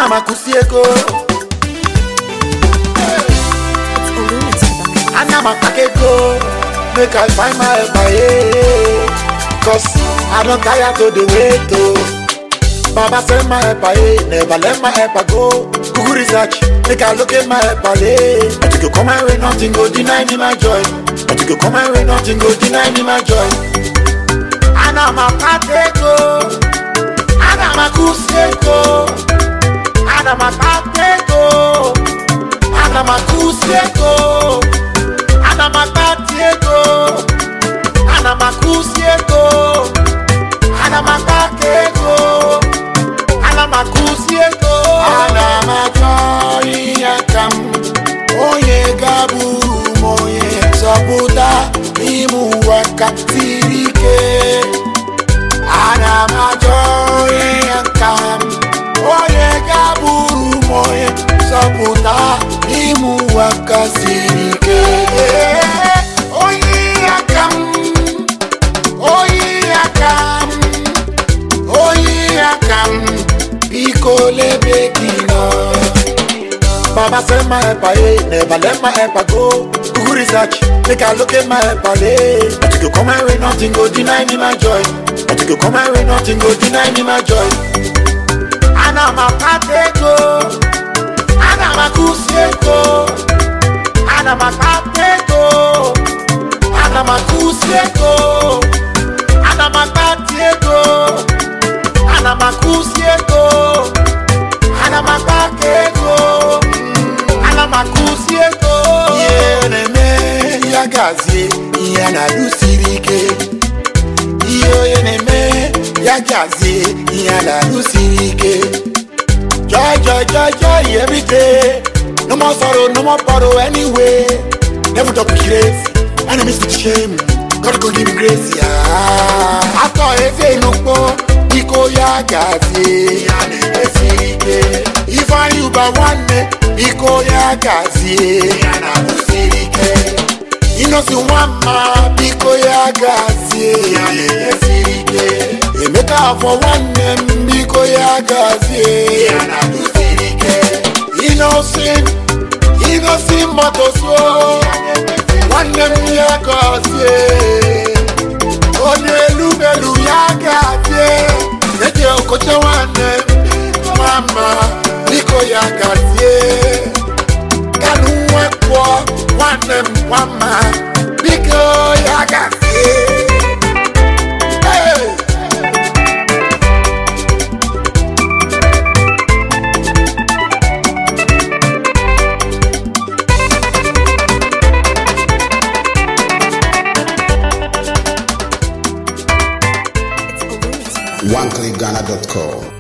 ana m akụsi ego It's a Lumix production. ana m akpaka ego make i find my helper yeah. cause i don tire to dey wait o. baba send my helper yeah. never let my helper go google research make i locate my helper yeah. but you go come my way nothing go deny me my joy but you go come my way nothing go deny me my joy. ana m akpaka ego ana m akụsi ego ana m akpaka ego ana m akụsi ego ana m akpati ego ana m akụsi ego ana m akpaka ego ana m akụsi ego ana m achọ ihe ka m onye ga-abụrụ m onye nzọpụta n'ime ụwa ka siri ike ana m achọ ihe ka m onye ga-abụrụ m onye nzọpụta n'ime ụwa ka siri ike onye aka m onye aka m onye aka m biko lebe gị nọ Baba send my helper, eh? Never let my helper go. Google research, make I look at my helper, eh? But you go come my way, nothing go deny me my joy. But you go come my way, nothing go deny me my joy. Ana m akpata ego, ana m akụsi ego, ana m akpata ego, ana m akụsi ego, ana m akpata ego, ana m akụsi ego, ana m akpata ego. ana m akụzi ego ihe na-eme ya gazie ihe a na-alụ siri ike ihe onye na-eme ya gazie ihe a na-alụ siri ike joy joy joy joy every day no more sorrow no more borrow anyway never talk with grace enemies with shame God go give me grace ya atọ efe inukpo biko ya gazie ya na-eme siri ike ifeanyi ụba nwanne biko ya gazie ya na-alụ siri ike inosi nwamma biko ya gazie ya na-eme siri ike emeka afọ nwanne m biko ya gazie ya na-alụ siri ike inosin inosin motosuo nwanne m ya gazie onye elu elu ya gazie eje okoche nwanne m mama biko ya gazie kanu nwekwo nwanne m nwama biko ya gazie Hey! It's a Lumix production. OneClickGhana.com.